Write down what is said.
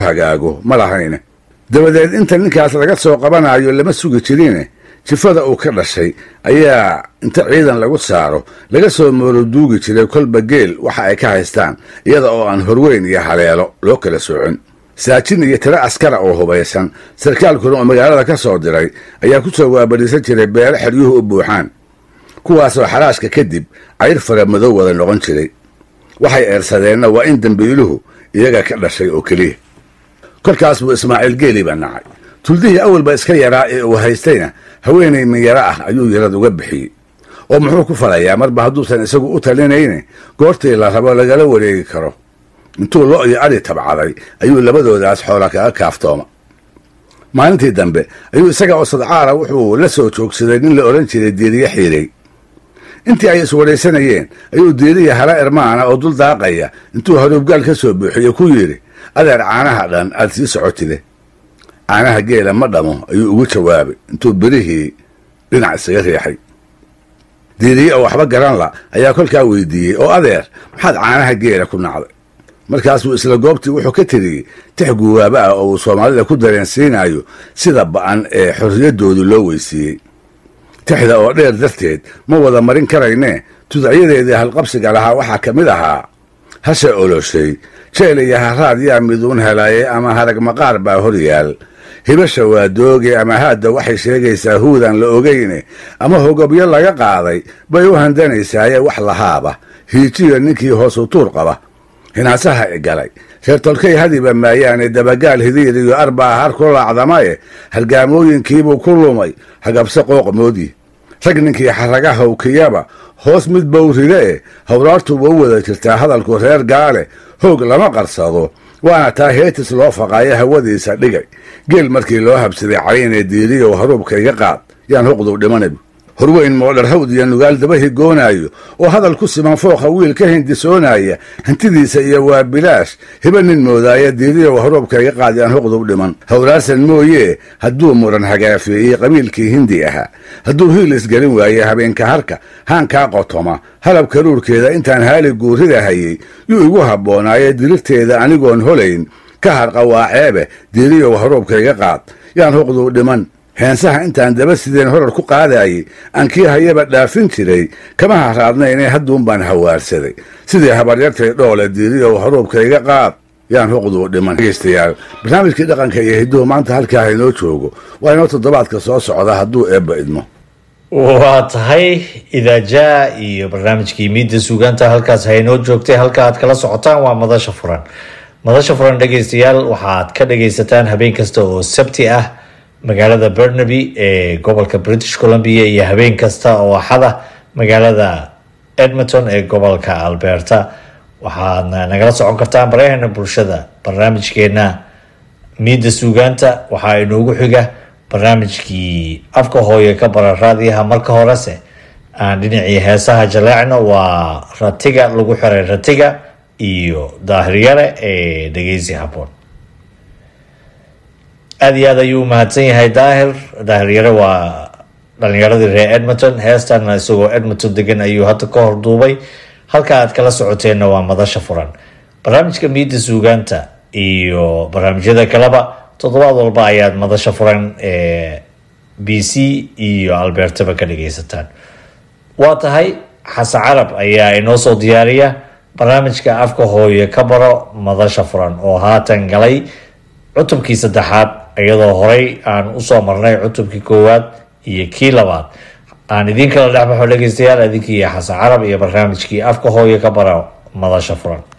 hagaago ma lahayne dabadeed inta ninkaas laga soo qabanayo lama sugi jirine jifada uu ka dhashay ayaa inta ciidan lagu saaro laga soo mooroduugi jiray kolba geel waxa ay ka haystaan iyada oo aan horweyn iyo haleelo loo kala soocin saajin iyo tiro askara oo hubaysan sarkaalkuna oo magaalada ka soo diray ayaa ku soo waabadhiisan jiray beelo xeryuhu u buuxaan kuwaasoo xaraashka kadib cayr fara madow wada noqon jiray waxay eersadeenna waa in dembiiluhu iyaga ka dhashay oo keliya kolkaas buu ismaaciil geeli baa nacay tuldihii awalba iska yaraa ee uu haystayna haweenay minyaro ah ayuu yarad uga bixiyey oo muxuu ku falayaa marba hadduusan isagu u talinayne goortii la rabo lagala wareegi karo intuu lo iyo adhi tabcaday ayuu labadoodaas xoola kaga kaaftooma maalintii dambe ayuu isaga oo sadcaara wuxuu la soo joogsaday nin la odhan jiray diiriye xiirey intii ay iswadhaysanayeen ayuu diiriya hala ermaana oo dul daaqaya intuu haruubgaal ka soo buuxiye ku yidhi adeer caanaha dhan aad sii socotide caanaha geela ma dhamo ayuu ugu jawaabay intuu birihii dhinac isaga riixay diiriye oo waxba garan la ayaa kolkaa weydiiyey oo adeer maxaad caanaha geela ku nacday markaasuu isla goobtii wuxuu ka tiriyey tix guwaaba ah oo uu soomaalida ku dareensiinayo sida ba'an ee xorriyaddoodu loo weysiiyey tixda oo dheer darteed ma wada marin karaynee tudacyadeedii halqabsiga lahaa waxaa ka mid ahaa hashe oloshay jeel iyo haraad yaa miduun helaye ama harag maqaar baa hor yaal hibasha waa dooge ama haadda waxay sheegaysaa huudan la ogeyne ama hogobyo laga qaaday bay u handanaysaaye wax lahaaba hiijiyo ninkii hoosu tuur qaba hinaasaha i galay reer tolkay hadiba maayaane dabagaal hidiir iyo arbaa har ku laacdamaye hargaamooyinkiibuu ku lumay hagabse qooqmoodii rag ninkii xaraga hawkiyaba hoos mid bawride e hawraartuba u wada jirtaa hadalku reer gaale hoog lama qarsado waana taa heetis loo faqaayo hawadiisa dhigay geel markii loo habsaday caynee diiriyow haruubka iga qaad yaan huqduu dhimanab horweyn moodhar hawd iyo nugaal daba higoonaayo oo hadal ku siman fooqa wiil ka hindisoonaya hantidiisa iyo waa bilaash hiba nin moodaaya diiriyow haruubka iga qaad yaan huqduu dhiman hawraarsan mooyee hadduu muran hagaafeeyey qabiilkii hindi ahaa hadduu hiil isgelin waaye habeenka harka haankaa qotoma halab karuurkeeda intaan haali guurida hayey yuu igu habboonaaye dirirteeda anigoon holayn ka harqa waa ceebe diiriyow haruubka iga qaad yaan huqduu dhiman heensaha intaan daba sideen horar ku qaadaayey aan kii hayaba dhaafin jiray kama haraadnaynee hadduun baan hawaarsaday sidii habaryartay dhoole diiriyow haruubka iga qaad yaan huqduu dhiman dhegeystayaal barnaamijkii dhaqanka iyo hidduhu maanta halkaa haynoo joogo waa inoo toddobaadka soo socda hadduu eebba idmo waa tahay idaajaa iyo barnaamijkii miidda suugaanta halkaas haynoo joogtay halka aad kala socotaan waa madasha furan madasha furan dhegeystayaal waxaad ka dhageysataan habeen kasta oo sabti ah magaalada bernaby ee gobolka british columbia iyo habeen kasta oo axada magaalada edmonton ee gobolka alberta waxaadna nagala socon kartaan baraheena bulshada barnaamijkeena miidda suugaanta waxaa inoogu xiga barnaamijkii afka hooye ka bara raadiyaha marka horese aan dhinacii heesaha jaleecno waa ratiga lagu xiray ratiga iyo daahiryare ee dhegeysi haboon aada iyo aad ayuu umahadsan yahay daahir daahiryare waa dhalinyaradii reer edmonton heestana isagoo edmonton degan ayuu hadda ka hor duubay halka aad kala socoteenna waa madasha furan barnaamijka miidda suugaanta iyo barnaamijyada kaleba toddobaad walba ayaad madasha furan ee b c iyo albertaba ka dhageysataan waa tahay xasan carab ayaa inoo soo diyaariya barnaamijka afka hooye ka baro madasha furan oo haatan galay cutubkii saddexaad iyadoo horey aan usoo marnay cutubkii koowaad iyo kii labaad aan idiin kala dhexbaxo dhegeystayaal idinkii xasan carab iyo barnaamijkii afka hooye ka baro madasha furan